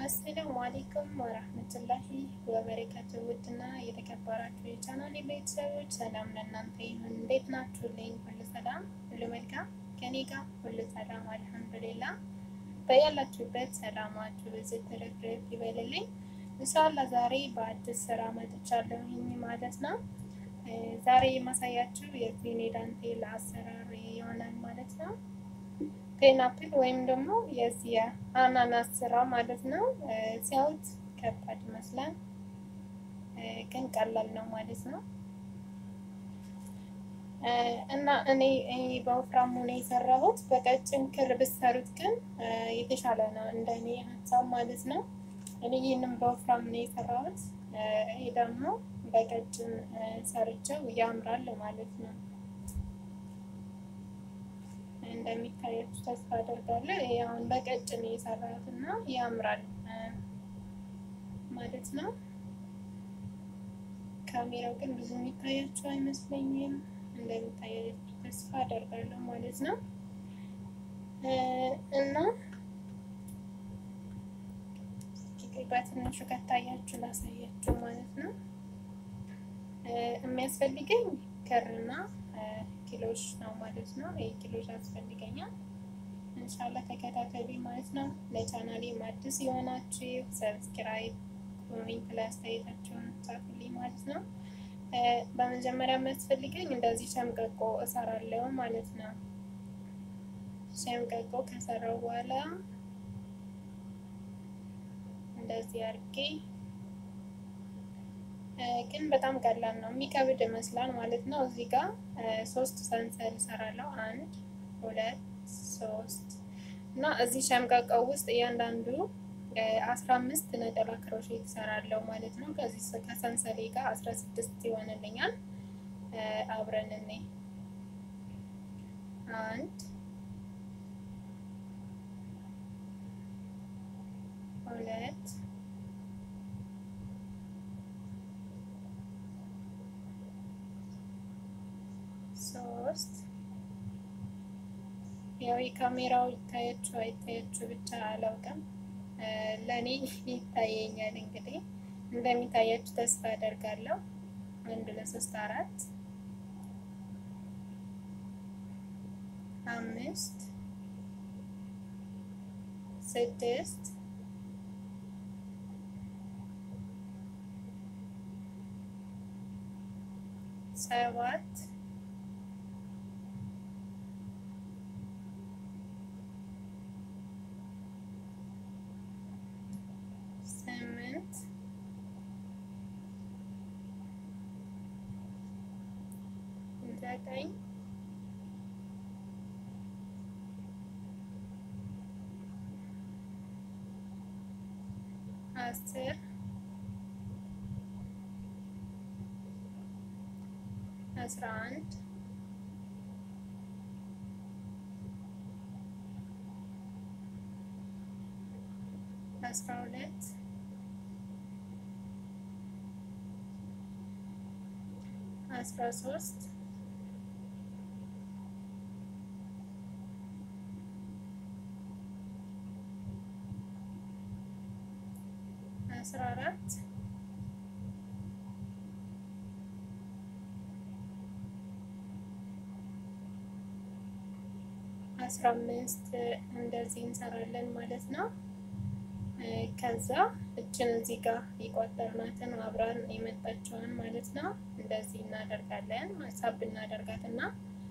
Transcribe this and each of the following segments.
አሰላሙ አሌይኩም ወረህመቱላሂ ወበረካቱ። ውድና የተከበራችሁ የቻናሌ ቤተሰቦች ሰላም ለእናንተ ይሁን። እንዴት ናችሁልኝ? ሁሉ ሰላም፣ ሁሉ መልካም ከኔ ጋር ሁሉ ሰላም አልሐምዱሊላ። በያላችሁበት ሰላማችሁ ብዙ ትርፍርፍ ይበልልኝ። እንሻላ ዛሬ በአዲስ ስራ መጥቻለሁኝ ማለት ነው። ዛሬ የማሳያችሁ የዚህን የዳንቴል አሰራር ይሆናል ማለት ነው። ፔናፕል ወይም ደግሞ የዚህ የአናናስ ስራ ማለት ነው። ሲያዩት ከባድ ይመስላል፣ ግን ቀላል ነው ማለት ነው። እና እኔ በወፍራሙ ነው የሰራሁት። በቀጭን ክር ብትሰሩት ግን የተሻለ ነው እንደኔ ሀሳብ ማለት ነው። እኔ ይህንም በወፍራም ነው የሰራሁት። ይሄ ደግሞ በቀጭን ሰርቸው ያምራል ማለት ነው። እንደሚታያችሁ ተስፋ አደርጋለሁ። ይሄ አሁን በቀጭን የሰራሁት እና ያምራል ማለት ነው። ካሜራው ግን ብዙ የሚታያችሁ አይመስለኝም። እንደሚታያችሁ ተስፋ አደርጋለሁ ማለት ነው እና በትንሹ ከታያችሁ ላሳያችሁ ማለት ነው። የሚያስፈልገኝ ክርና ኪሎሽ ነው ማለት ነው። ይህ ኪሎሽ ያስፈልገኛል። እንሻላ ተከታተሉ ማለት ነው። ለቻናሌ አዲስ የሆናችሁ ሰብስክራይብ፣ ኮሜንት ላይ አስተያየታችሁን ጻፉልኝ ማለት ነው። በመጀመሪያ የሚያስፈልገኝ እንደዚህ ሸምቀቆ እሰራለሁ ማለት ነው። ሸምቀቆ ከሰራው በኋላ እንደዚህ አድርጌ ግን በጣም ቀላል ነው። የሚከብድ ይመስላል ማለት ነው። እዚህ ጋር ሶስት ሰንሰል እሰራለሁ። አንድ ሁለት ሶስት እና እዚህ ሸምቀቀው ውስጥ እያንዳንዱ አስራ አምስት ነጠላ ክሮሼት እሰራለሁ ማለት ነው። ከዚህ ከሰንሰሌ ጋር አስራ ስድስት ይሆንልኛል። አብረን እኔ አንድ ሁለት ሶስት ያው የካሜራው ይታያችሁ አይታያችሁ ብቻ አላውቅም። ለእኔ ይታየኛል። እንግዲህ እንደሚታያችሁ ተስፋ አደርጋለሁ። አንድ ለሶስት አራት አምስት ስድስት ሰባት ስምንት ዘጠኝ አስር አስራ አንድ አስራ ሁለት አስራ ሶስት አስራ አራት አስራ አምስት እንደዚህ እንሰራለን ማለት ነው። ከዛ እችን እዚህ ጋር የቋጠርናትን አብራን የመጣችውን ማለት ነው እንደዚህ እናደርጋለን። ሳብ እናደርጋትና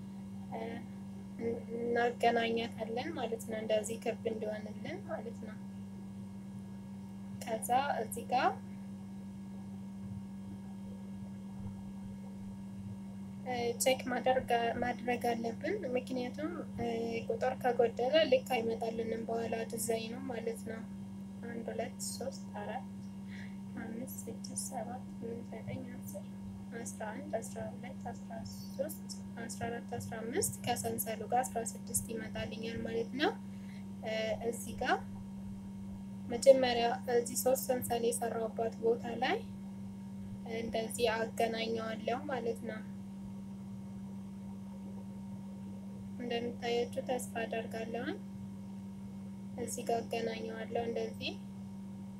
እናገናኛታለን ማለት ነው። እንደዚህ ክብ እንዲሆንልን ማለት ነው። ከዛ እዚህ ጋር ቼክ ማድረግ አለብን። ምክንያቱም ቁጥር ከጎደለ ልክ አይመጣልንም በኋላ ዲዛይኑ ማለት ነው። አንድ ሁለት ሶስት አራት አምስት ስድስት ሰባት ስምንት ዘጠኝ አስር አስራ አንድ አስራ ሁለት አስራ ሶስት አስራ አራት አስራ አምስት ከሰንሰሉ ጋር አስራ ስድስት ይመጣልኛል ማለት ነው። እዚህ ጋር መጀመሪያ እዚህ ሶስት ሰንሰል የሰራሁባት ቦታ ላይ እንደዚህ አገናኘዋለሁ ማለት ነው። እንደሚታያችሁ ተስፋ አደርጋለሁ። እዚህ ጋር አገናኘዋለሁ እንደዚህ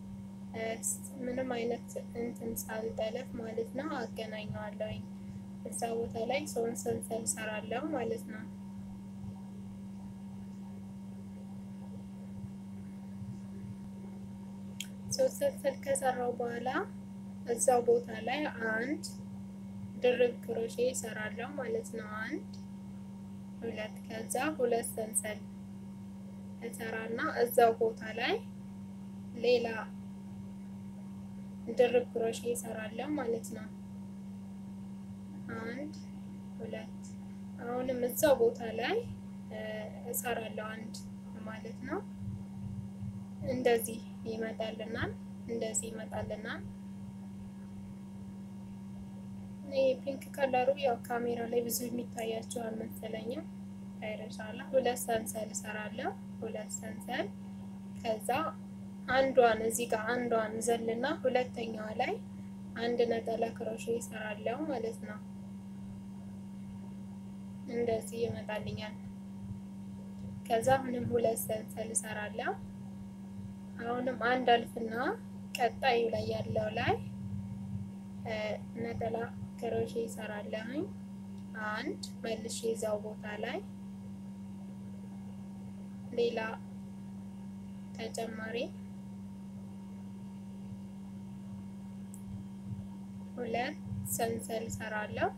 ምንም አይነት እንትን ሳልጠለፍ ማለት ነው አገናኘዋለሁኝ። እዛ ቦታ ላይ ሶስት ሰንሰል ሰራለሁ ማለት ነው። ሶስት ሰንሰል ከሰራው በኋላ እዛው ቦታ ላይ አንድ ድርብ ክሮሼ ይሰራለሁ ማለት ነው። አንድ ሁለት፣ ከዛ ሁለት ሰንሰል እሰራና እዛው ቦታ ላይ ሌላ ድርብ ክሮሼ ይሰራለሁ ማለት ነው። አንድ ሁለት፣ አሁንም እዛው ቦታ ላይ እሰራለሁ አንድ ማለት ነው። እንደዚህ ይመጣልናል። እንደዚህ ይመጣልናል። ይሄ ፒንክ ከለሩ ያው ካሜራ ላይ ብዙ የሚታያቸው አልመሰለኝም። አይረሻላ ሁለት ሰንሰል እሰራለሁ። ሁለት ሰንሰል ከዛ አንዷን እዚህ ጋር አንዷን ዘልና ሁለተኛዋ ላይ አንድ ነጠላ ክሮሼ እሰራለሁ ማለት ነው። እንደዚህ ይመጣልኛል። ከዛ አሁንም ሁለት ሰንሰል እሰራለሁ። አሁንም አንድ አልፍና ቀጣዩ ላይ ያለው ላይ ነጠላ ክሮሼ ይሰራለሁኝ። አንድ መልሼ እዛው ቦታ ላይ ሌላ ተጨማሪ ሁለት ሰንሰል እሰራለሁ።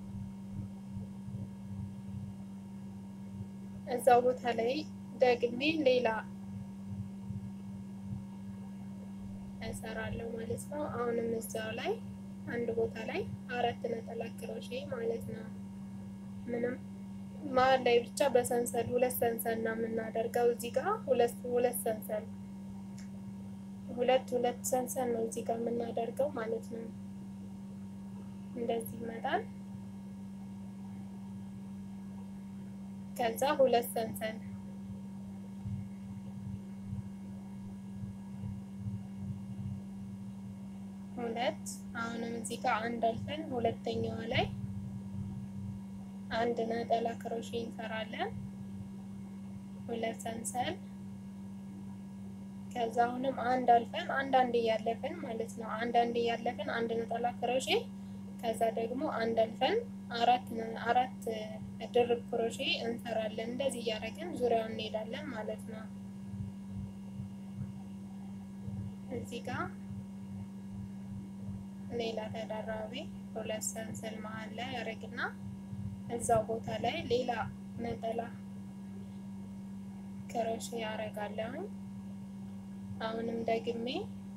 እዛው ቦታ ላይ ደግሜ ሌላ እሰራለሁ ማለት ነው። አሁንም እዛው ላይ አንድ ቦታ ላይ አራት ነጠላ ክሮሼ ማለት ነው። ምንም መሀል ላይ ብቻ በሰንሰል ሁለት ሰንሰል ነው የምናደርገው። እዚህ ጋር ሁለት ሁለት ሰንሰል ሁለት ሁለት ሰንሰል ነው እዚህ ጋር የምናደርገው ማለት ነው። እንደዚህ ይመጣል። ከዛ ሁለት ሰንሰል ሁለት አሁንም እዚህ ጋር አንድ አልፈን ሁለተኛዋ ላይ አንድ ነጠላ ክሮሼ እንሰራለን። ሁለት ሰንሰል ከዛ አሁንም አንድ አልፈን አንድ አንድ እያለፍን ማለት ነው። አንድ አንድ እያለፍን አንድ ነጠላ ክሮሼ ከዛ ደግሞ አንድ አልፈን አራት አራት ድርብ ክሮሼ እንሰራለን። እንደዚህ እያደረግን ዙሪያውን እንሄዳለን ማለት ነው። እዚህ ጋር ሌላ ተደራቢ ሁለት ሰንሰል መሀል ላይ ያደርግና እዛው ቦታ ላይ ሌላ ነጠላ ክሮሼ ያደርጋለሁኝ። አሁንም ደግሜ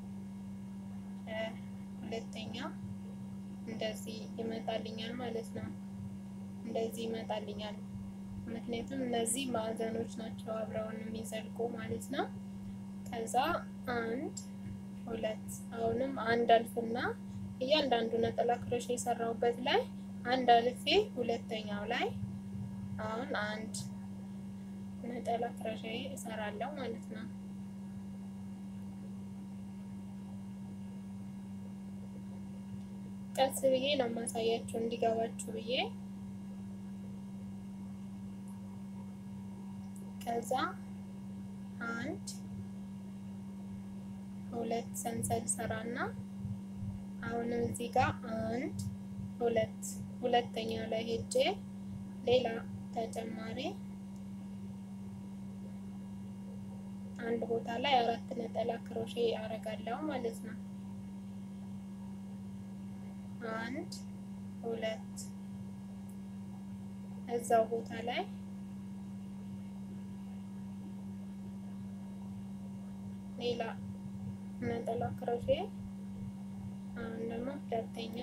ሁለተኛ እንደዚህ ይመጣልኛል ማለት ነው። እንደዚህ ይመጣልኛል። ምክንያቱም እነዚህ ማዕዘኖች ናቸው አብረውን የሚዘልቁ ማለት ነው። ከዛ አንድ ሁለት አሁንም አንድ አልፍና እያንዳንዱ ነጠላ ክሮሼ የሰራሁበት ላይ አንድ አልፌ ሁለተኛው ላይ አሁን አንድ ነጠላ ክሮሼ እሰራለሁ ማለት ነው። ቀስ ብዬ ነው የማሳያችሁ እንዲገባችሁ ብዬ ከዛ አንድ ሁለት ሰንሰል ሰራና አሁንም እዚህ ጋር አንድ ሁለት ሁለተኛው ላይ ሄጄ ሌላ ተጨማሪ አንድ ቦታ ላይ አራት ነጠላ ክሮሼ አረጋለሁ ማለት ነው። አንድ ሁለት እዛው ቦታ ላይ ሌላ ነጠላ ክሮሼ አሁን ደግሞ ሁለተኛ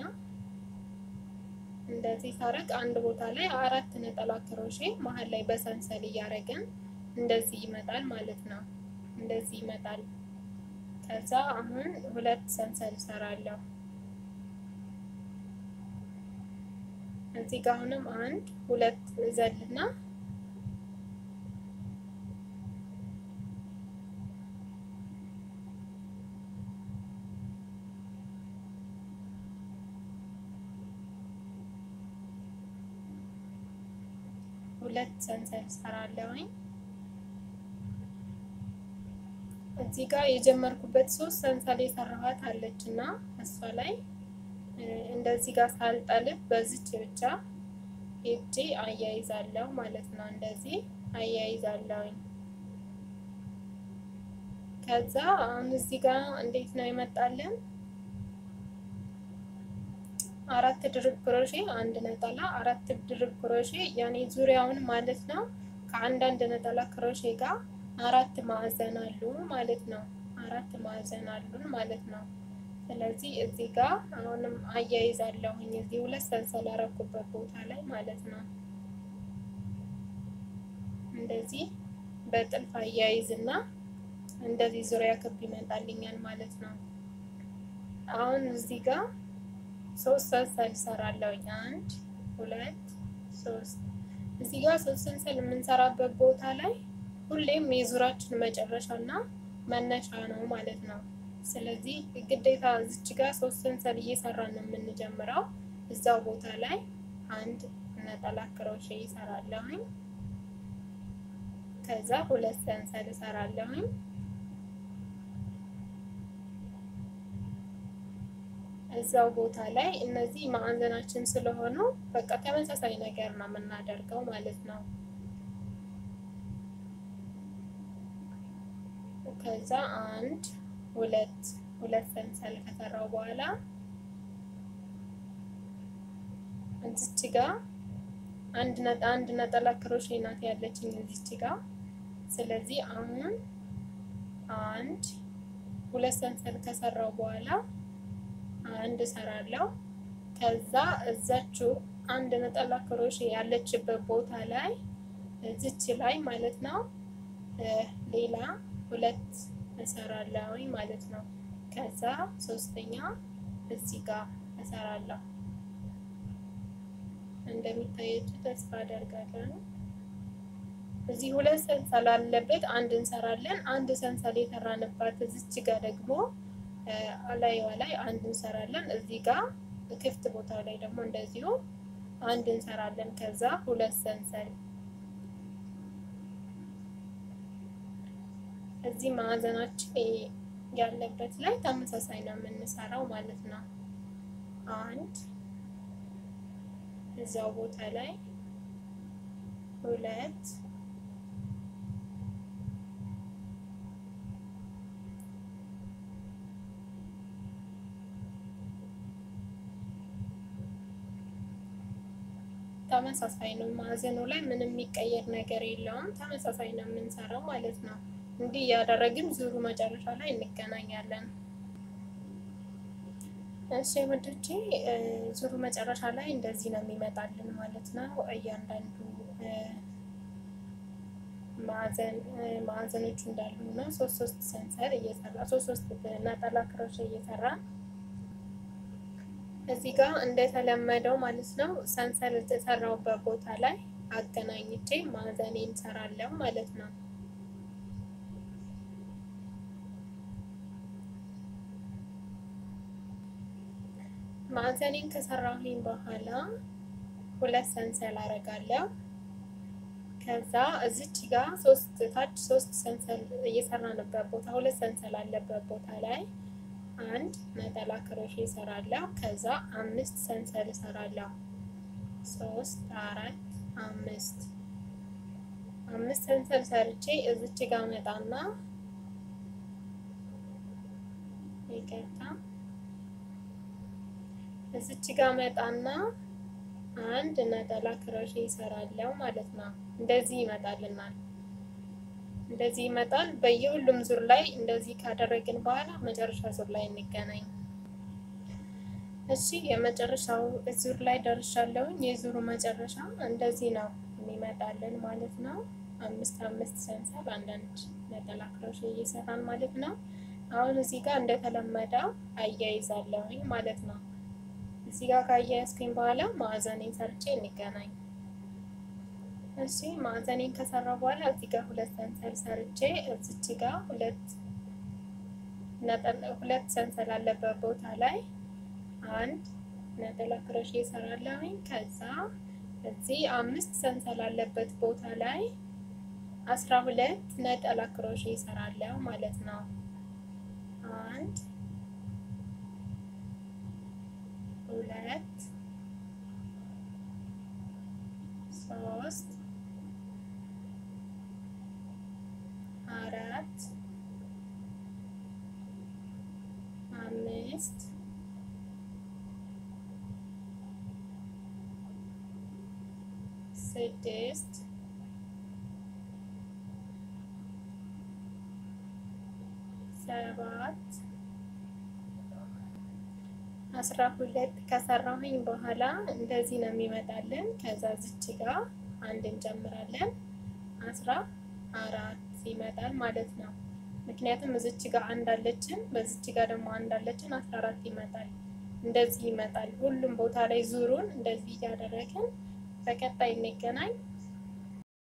እንደዚህ ሳረግ አንድ ቦታ ላይ አራት ነጠላ ክሮሼ መሀል ላይ በሰንሰል እያደረግን እንደዚህ ይመጣል ማለት ነው። እንደዚህ ይመጣል። ከዛ አሁን ሁለት ሰንሰል ሰራለሁ። እዚህ ጋር አሁንም አንድ ሁለት ዘልና ሁለት ሰንሰል ሰራለሁኝ። እዚህ ጋር የጀመርኩበት ሶስት ሰንሰል የሰራኋት አለች እና እሷ ላይ እንደዚህ ጋር ሳልጠልፍ በዚች ብቻ ሄጄ አያይዛለሁ ማለት ነው። እንደዚህ አያይዛለሁኝ። ከዛ አሁን እዚህ ጋር እንዴት ነው ይመጣልን? አራት ድርብ ክሮሼ አንድ ነጠላ አራት ድርብ ክሮሼ ያኔ ዙሪያውን ማለት ነው። ከአንዳንድ ነጠላ ክሮሼ ጋር አራት ማዕዘን አሉ ማለት ነው። አራት ማዕዘን አሉን ማለት ነው። ስለዚህ እዚህ ጋር አሁንም አያይዛለሁኝ እዚህ ሁለት ሰንሰል አረኩበት ቦታ ላይ ማለት ነው። እንደዚህ በጥልፍ አያይዝና እንደዚህ ዙሪያ ክብ ይመጣልኛል ማለት ነው። አሁን እዚህ ጋር ሶስት ሰንሰል እሰራለሁኝ። አንድ ሁለት ሶስት። እዚህ ጋር ሶስት ሰንሰል የምንሰራበት ቦታ ላይ ሁሌም የዙራችን መጨረሻ እና መነሻ ነው ማለት ነው። ስለዚህ ግዴታ እዚች ጋር ሶስት ሰንሰል እየሰራን ነው የምንጀምረው። እዛው ቦታ ላይ አንድ ነጠላ ክሮሼ እሰራለሁኝ። ከዛ ሁለት ሰንሰል እሰራለሁኝ። እዛው ቦታ ላይ እነዚህ ማዕዘናችን ስለሆኑ በቃ ተመሳሳይ ነገር ነው የምናደርገው ማለት ነው። ከዛ አንድ ሁለት ሁለት ሰንሰል ከሰራው በኋላ እዚች ጋር አንድ ነጣ አንድ ነጠላ ክሮሼ ናት ያለችኝ እዚች ጋር። ስለዚህ አሁን አንድ ሁለት ሰንሰል ከሰራው በኋላ አንድ እሰራለሁ። ከዛ እዛችው አንድ ነጠላ ክሮሼ ያለችበት ቦታ ላይ እዚች ላይ ማለት ነው ሌላ ሁለት እሰራለሁ ማለት ነው። ከዛ ሶስተኛ እዚህ ጋር እሰራለሁ። እንደሚታያችሁ ተስፋ አደርጋለሁ። እዚህ ሁለት ሰንሰል አለበት፣ አንድ እንሰራለን። አንድ ሰንሰል የሰራንባት እዚች ጋር ደግሞ አላይዋ ላይ አንድ እንሰራለን። እዚህ ጋር ክፍት ቦታ ላይ ደግሞ እንደዚሁ አንድ እንሰራለን። ከዛ ሁለት ሰንሰል እዚህ ማዕዘናችን ያለበት ላይ ተመሳሳይ ነው የምንሰራው ማለት ነው። አንድ እዛው ቦታ ላይ ሁለት ተመሳሳይ ነው። ማዕዘኑ ላይ ምንም የሚቀየር ነገር የለውም። ተመሳሳይ ነው የምንሰራው ማለት ነው። እንዲህ እያደረግን ዙሩ መጨረሻ ላይ እንገናኛለን። እሺ ወንዶቼ ዙሩ መጨረሻ ላይ እንደዚህ ነው የሚመጣልን ማለት ነው። እያንዳንዱ ማዕዘን ማዕዘኖቹ እንዳሉ ነው። ሶስት ሶስት ሰንሰል እየሰራ ሶስት ሶስት ነጠላ ክሮሼ እየሰራ እዚህ ጋር እንደተለመደው ማለት ነው ሰንሰል የተሰራውበት ቦታ ላይ አገናኝቼ ማዕዘኔን እንሰራለሁ ማለት ነው። ማዕዘኔን ከሰራሁኝ በኋላ ሁለት ሰንሰል አረጋለሁ። ከዛ እዚች ጋር ሶስት ታች ሶስት ሰንሰል እየሰራንበት ቦታ ሁለት ሰንሰል አለበት ቦታ ላይ አንድ ነጠላ ክሮሼ እሰራለሁ። ከዛ አምስት ሰንሰል እሰራለሁ። ሶስት አራት አምስት አምስት ሰንሰል ሰርቼ እዚች ጋር መጣና ይቅርታ እዚች ጋር መጣና አንድ ነጠላ ክሮሼ እሰራለሁ ማለት ነው። እንደዚህ ይመጣልናል። እንደዚህ ይመጣል። በየሁሉም ዙር ላይ እንደዚህ ካደረግን በኋላ መጨረሻ ዙር ላይ እንገናኝ። እሺ የመጨረሻው ዙር ላይ ደርሻለሁኝ። የዙሩ መጨረሻ እንደዚህ ነው የሚመጣልን ማለት ነው። አምስት አምስት ሰንሰል አንዳንድ ነጠላ ክሮሼ እየሰራን ማለት ነው። አሁን እዚህ ጋር እንደተለመደው አያይዛለሁኝ ማለት ነው። እዚህ ጋር ካያያዝኩኝ በኋላ ማዕዘኔን ሰርቼ እንገናኝ። እሺ ማዕዘኔን ከሰራ በኋላ እዚህ ጋር ሁለት ሰንሰል ሰርቼ እዚች ጋር ሁለት ሁለት ሰንሰል አለበት ቦታ ላይ አንድ ነጠላ ክሮሼ እሰራለሁኝ። ከዛ እዚህ አምስት ሰንሰል አለበት ቦታ ላይ አስራ ሁለት ነጠላ ክሮሼ እሰራለሁ ማለት ነው። አንድ ሁለት ሶስት አራት አምስት ስድስት ሰባት አስራ ሁለት ከሰራሁኝ በኋላ እንደዚህ ነው የሚመጣልን። ከዛ ዝች ጋር አንድ እንጨምራለን አስራ አራት ይመጣል ማለት ነው። ምክንያቱም እዚች ጋር አንድ አለችን፣ በዚች ጋር ደግሞ አንድ አለችን፣ አስራ አራት ይመጣል። እንደዚህ ይመጣል። ሁሉም ቦታ ላይ ዙሩን እንደዚህ እያደረግን በቀጣይ እንገናኝ።